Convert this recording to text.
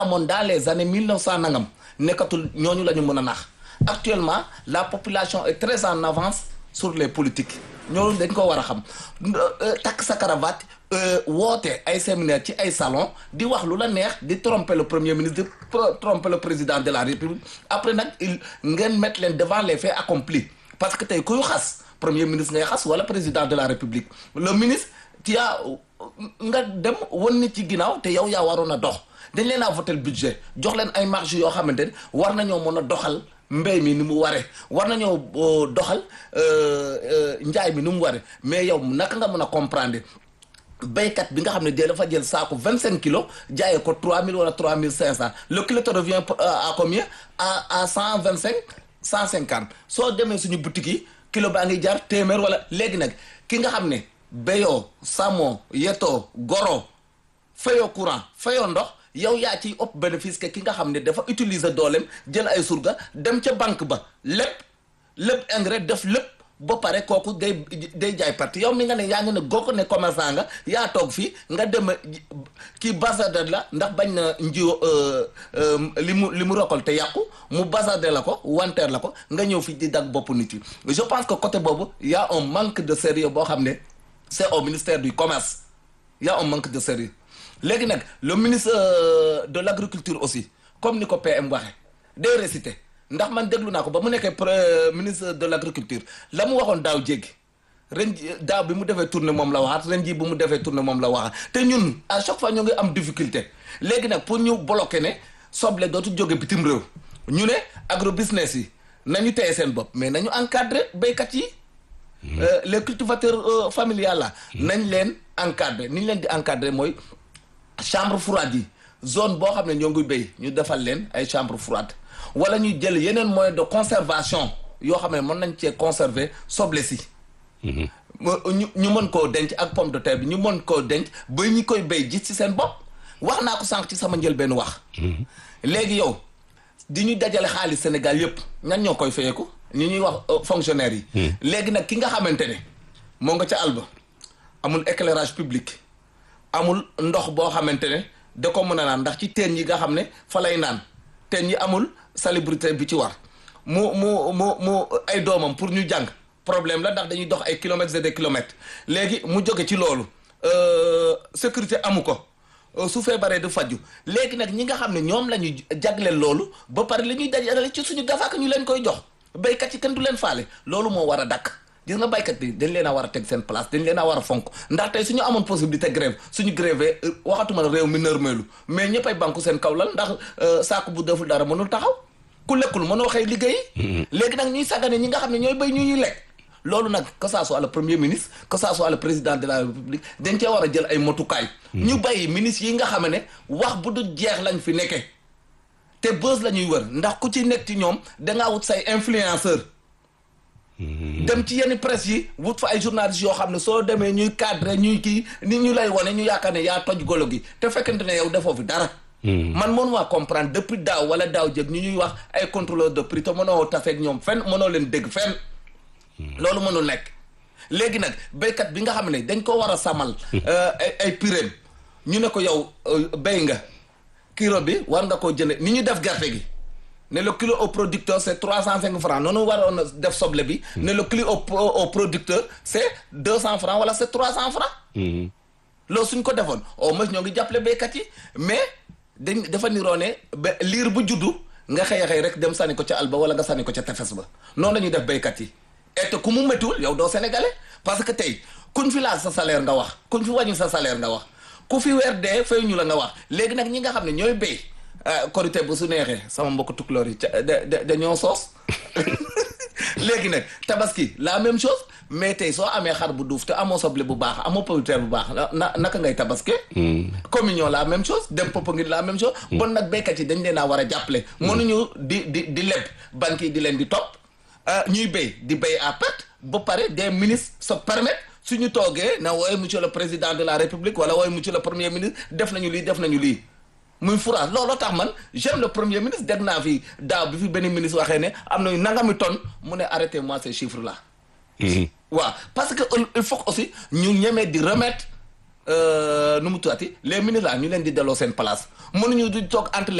amoon dans les années mille neuf cent nangam nekkatul ñooñu la ñu mën a nax actuellement la population est très en avance sur les politiques ñooñu dañ ko war a xam takk sa cravate woote ay séminaire ci ay salon di wax lu la neex di tromper le premier ministre di tromper le président de la république après nag il ngeen mettre leen devant les faits accomplis parce que tey kuy xas premier ministre ngay xas wala président de la république le ministre tu as nga dem wan nit ci ginnaaw te yow yaa waroon a dox dañ leen a voté le budget jox leen ay marge yoo xamante ne war nañoo mën a doxal mbéy mi ni mu waree war nañoo doxal njaay mi ni mu waree mais yow naka nga mën a comprendre béykat bi nga xam ne dee dafa jël saako vingt cinq kilos jaayee ko trois mille wala trois mille cinq cent le kilo te revient à combien à à cent vingt cinq cent cinquante soo demee suñu boutique yi kilo baa ngi jar téeméer wala léegi nag ki nga xam ne béyoo samoo yetoo goro fayoo courant fayoo ndox yow yaa ciy ëpp bénéfice que ki nga xam ne dafa utiliser dooleem jël ay surga dem ca banque ba lépp lépp engrais def lépp ba pare kooku day day jaay parti yow mi nga ne yaa ngi ne goo ko ne commerçant nga yaa toog fii nga dem kii bazarde la ndax bañ na njiw li mu li mu récolté yàqu mu bazarde la ko wanteer la ko nga ñëw fii di dag bopp nit yi je pense que côté boobu y a un manque de sérieux boo xam ne c'est au ministère du commerce y a un manque de sérieux léegi nag le ministre de l'agriculture aussi comme ni ko PM waxe day réciter ndax man déglu naa ko ba mu nekkee ministre de l'agriculture la mu waxoon daaw jéggi ren daaw bi mu defee tournée moom la waxaat ren ji bu mu defee tournée moom la waxaat te ñun à chaque fois ñu ngi am difficulté léegi nag pour ñu bloquer ne soble dootu jóge bitim réew ñu ne agro business yi nañu téye seen bopp mais nañu encadrer béykat yi les cultivateurs familiales la nañ leen encadrer ni ñu leen di encadrer mooy chambre froide yi zone boo xam ne ñoo ngi béy ñu defal leen ay chambre froide wala ñu jël yeneen moyen de conservation yoo xam ne mën nañ cee conserver soble si ñu ñu mën koo denc ak pomme de terre bi ñu mën koo denc ba ñi koy béy gis ci seen bopp wax naa ko sànq ci sama njëlbeen wax léegi yow di ñu dajale xaalis Sénégal yëpp ñan ñoo koy fayeeku ñi ñuy wax fonctionnaires yi léegi nag ki nga xamante ne moo nga ca alba amul éclairage public amul ndox boo xamante ne da ko mën a naan ndax ci teen yi nga xam ne fa lay naan teen yi amul salubrité bi ci war mu mu mu mu ay doomam pour ñu jàng problème la ndax dañuy dox ay kilomètres et des kilomètres léegi mu jóge ci loolu sécurité amu ko su feebaree du faju léegi nag ñi nga xam ne ñoom la ñu jagleel loolu ba pare li ñuy dajale ci suñu gafaak ñu leen koy jox béykat yi kenn du leen faale loolu moo war a dakk gis nga baykat bi dañ leen a war a teg seen place dañ leen a war a fonk ndax tey suñu amoon possibilité grève suñu grève waxatuma réew mi nërmeelu mais ñëppay banku seen kaw lal ndax saako bu deful dara mënul taxaw ku lekkul mënoo xëy liggéey léegi nag ñuy sàggane ñi nga xam ne ñooy béy ñu ñuy lekk loolu nag que ça soit le premier ministre que ça soit le président de la république dañ cee war a jël ay motukaay ñu bàyyi ministre yi nga xam ne wax bu du jeex lañ fi nekkee te bës la ñuy wër ndax ku ci nekk ci ñoom dangaa wut say influenceur dem ci yenn presse yi wut fa ay journalistes yoo xam ne soo demee ñuy cadre ñuy kii ni ñu lay wane ñu yaakaar ne yaa toj golo gi te fekkente ne yow defoo fi dara man mënumaa comprendre depuis daaw wala daaw jëg ñu ñuy wax ay contrôleur de prix te mënoo tafeeg ñoom fenn mënoo leen dégg fenn loolu mënul nekk léegi nag béykat bi nga xam ne dañ ko war a sàmmal ay ay piréem ñu ne ko yow béy nga kilo bi war nga koo jënd ni ñu def gerte gi ne le kilo au producteur c'est trois cent cinq francs noonu waroon a def soble bi ne le kilo au au producteur c'est deux cent francs wala c'est trois cent francs loolu suñ ko defoon au moins ñoo ngi jàppale béykat yi mais dañ dafa niroo ne ba liir bu juddu nga xëy xëy rek dem sànni ko ca alba wala nga sànni ko ca tefes ba noonu la ñuy def béykat yi et ku mu méttiwul yow doo sénégalais parce que tey kuñ fi laal sa salaire nga wax kuñ fi wàññi sa salaire nga wax ku fi weer dee fay ñu la nga wax léegi nag ñi nga xam ne ñooy béy korité bu su neexee sama mbokk tukulóor yi ca da da dañoo soos léegi nag tabaski la même chose mais tey soo amee xar bu duuf te amoo soble bu baax amoo pomme bu baax na naka ngay tabaske communion la même chose dem Popenguine la même chose bon nag béykat yi dañ leen a war a jàppale mënuñu di di di leb banques yi di leen di topp ñuy béy di béy à perte ba pare des ministres se permettent suñu toogee na wooye monsieur le président de la république wala wooye monsieur le premier ministre def nañu lii def nañu lii muy France looloo tax man j'aime le premier ministre dégg naa fi daaw bi fi benn ministre waxee ne am na nangami tonne mu ne arrêtez moi ces chiffres là waaw parce que il faut aussi ñu ñemee di remettre nu mu tuddati les ministres là ñu leen di delloo seen place mënuñu di toog entre